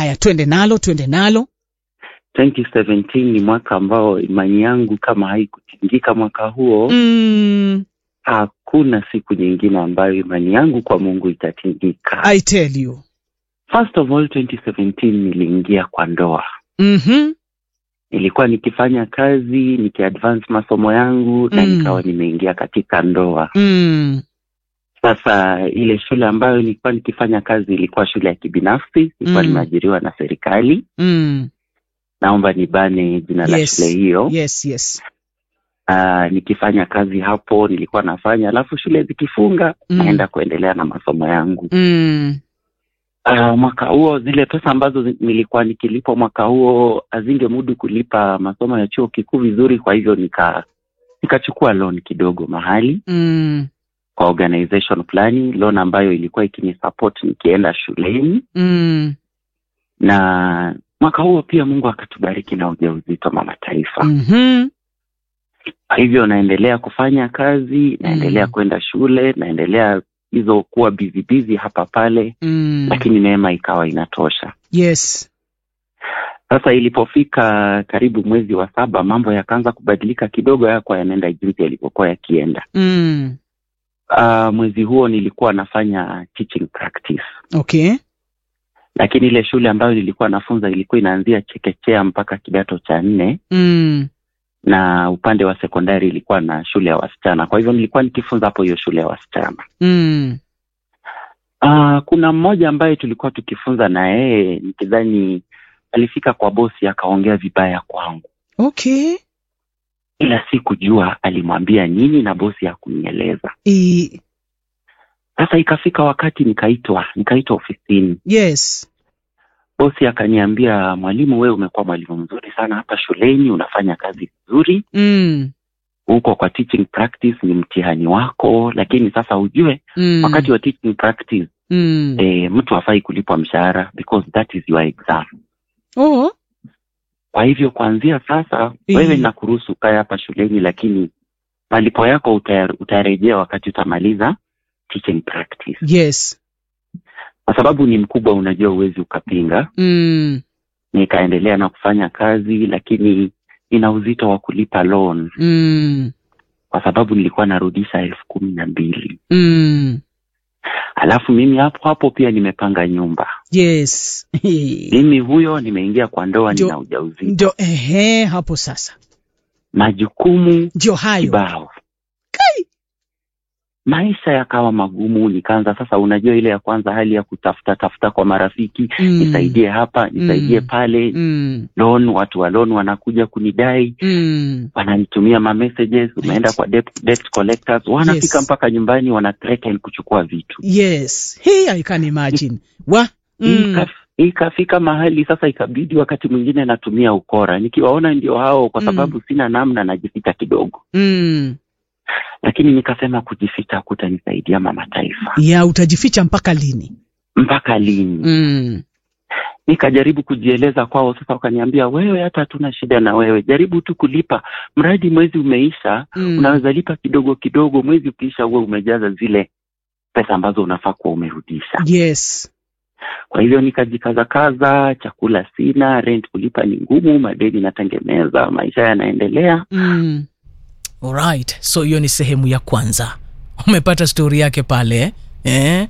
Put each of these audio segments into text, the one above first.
haya twende nalo twende nalo 2017 ni mwaka ambao imani yangu kama haikutingika mwaka huo mm, hakuna siku nyingine ambayo imani yangu kwa mungu itatingika i tell you first of all 2017 niliingia kwa ndoa mm-hmm. nilikuwa nikifanya kazi nikiadvance masomo yangu na Mm. nikawa nimeingia katika ndoa mm, sasa ile shule ambayo nilikuwa nikifanya kazi ilikuwa shule ya kibinafsi nilikuwa Mm. nimeajiriwa na serikali mm. naomba nibane jina la Yes. shule hiyo yes yes uh, nikifanya kazi hapo nilikuwa nafanya alafu shule zikifunga Mm. naenda kuendelea na masomo yangu mm, uh, mwaka huo zile pesa ambazo zi- nilikuwa nikilipwa mwaka huo hazingemudu kulipa masomo ya chuo kikuu vizuri kwa hivyo nika nikachukua loan kidogo mahali mm, kwa organization fulani loan ambayo ilikuwa ikinisupport nikienda shuleni mm, na mwaka huo pia mungu akatubariki na ujauzito mama taifa mhm, kwa hivyo naendelea kufanya kazi naendelea Mm. kwenda shule naendelea hizo kuwa bizi bizi hapa pale mm. lakini neema ikawa inatosha yes sasa ilipofika karibu mwezi wa saba mambo yakaanza kubadilika kidogo yakuwa yanaenda jinsi yalivyokuwa yakienda mm. uh, mwezi huo nilikuwa nafanya teaching practice okay lakini ile shule ambayo nilikuwa nafunza ilikuwa inaanzia chekechea mpaka kidato cha nne mm. na upande wa sekondari ilikuwa na shule ya wasichana kwa hivyo nilikuwa nikifunza hapo hiyo shule ya wasichana Mm. uh, kuna mmoja ambaye tulikuwa tukifunza na yeye nikidhani alifika kwa bosi akaongea vibaya kwangu okay ila sikujua alimwambia nini na bosi hakunieleza I, sasa ikafika wakati nikaitwa nikaitwa ofisini yes bosi akaniambia mwalimu wewe umekuwa mwalimu mzuri sana hapa shuleni unafanya kazi vizuri mm. huko kwa teaching practice ni mtihani wako lakini sasa ujue Mm. wakati wa teaching practice mm. eh, mtu hafai kulipwa mshahara because that is your exam oh. kwa hivyo kuanzia sasa Mm. wewe nakuruhusu ukae hapa shuleni lakini malipo yako utaya- utayarejea wakati utamaliza teaching practice yes kwa sababu ni mkubwa unajua uwezi ukapinga mm. nikaendelea na kufanya kazi lakini nina uzito wa kulipa loan Mm. kwa sababu nilikuwa narudisha elfu kumi na mbili Mm. alafu mimi hapo hapo pia nimepanga nyumba yes mimi huyo nimeingia kwa ndoa Ndio- nina ujauzito ndio ehe hapo sasa majukumu ndio hayo kibao Kai. maisha yakawa magumu nikaanza sasa unajua ile ya kwanza hali ya kutafuta tafuta kwa marafiki Mm. nisaidie hapa nisaidie Mm. pale mm. loan watu wa loan wanakuja kunidai Mm. wananitumia ma messages umeenda kwa debt, debt collectors wanafika Yes. mpaka nyumbani wana threaten kuchukua vitu yes hey, i can imagine wa mm. Ikaf- ikafika mahali sasa ikabidi wakati mwingine natumia ukora nikiwaona ndio hao kwa Mm. sababu sina namna najificha kidogo Mm. lakini nikasema kujificha kutanisaidia mama taifa ya utajificha mpaka lini mpaka lini mm. nikajaribu kujieleza kwao sasa wakaniambia wewe hata hatuna shida na wewe jaribu tu kulipa mradi mwezi umeisha Mm. unaweza lipa kidogo kidogo mwezi ukiisha uwe umejaza zile pesa ambazo unafaa kuwa umerudisha yes kwa hivyo nikajikazakaza chakula sina rent kulipa ni ngumu madeni natengemeza maisha yanaendelea mm. Alright, so hiyo ni sehemu ya kwanza. Umepata stori yake pale eh?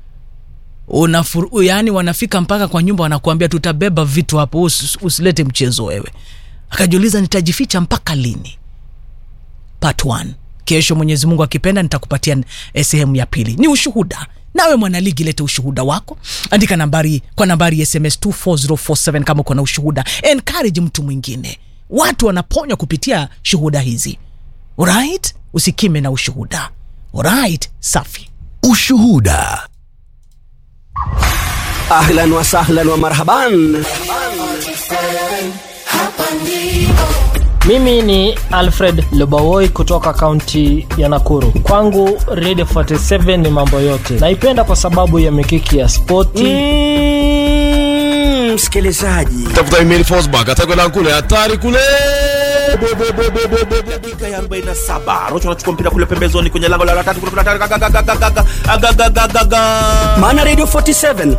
Unafur, yani wanafika mpaka kwa nyumba wanakuambia tutabeba vitu hapo, usi, usilete mchezo wewe. Akajiuliza nitajificha mpaka lini? Part 1. Kesho Mwenyezi Mungu akipenda nitakupatia eh, sehemu ya pili. Ni ushuhuda. Nawe mwanaligi, lete ushuhuda wako, andika nambari kwa nambari ya SMS 24047 kama uko na ushuhuda. Encourage mtu mwingine. Watu wanaponywa kupitia shuhuda hizi. Alright? Usikime na ushuhuda. Alright? Safi. Ushuhuda. Ahlan wa sahlan wa marhaban. Mimi ni Alfred Lobawoi kutoka kaunti ya Nakuru. Kwangu Radio 47 ni mambo yote. Naipenda kwa sababu ya mikiki ya spoti Mm, Msikilizaji, tafuta email Fosbach atakwenda kule hatari kule dakika ya 47 rocho anachukua mpira kule pembezoni kwenye lango la tatu kule kuna hatari, gaga, gaga, gaga, gaga, gaga, gaga, gaga. maana Radio 47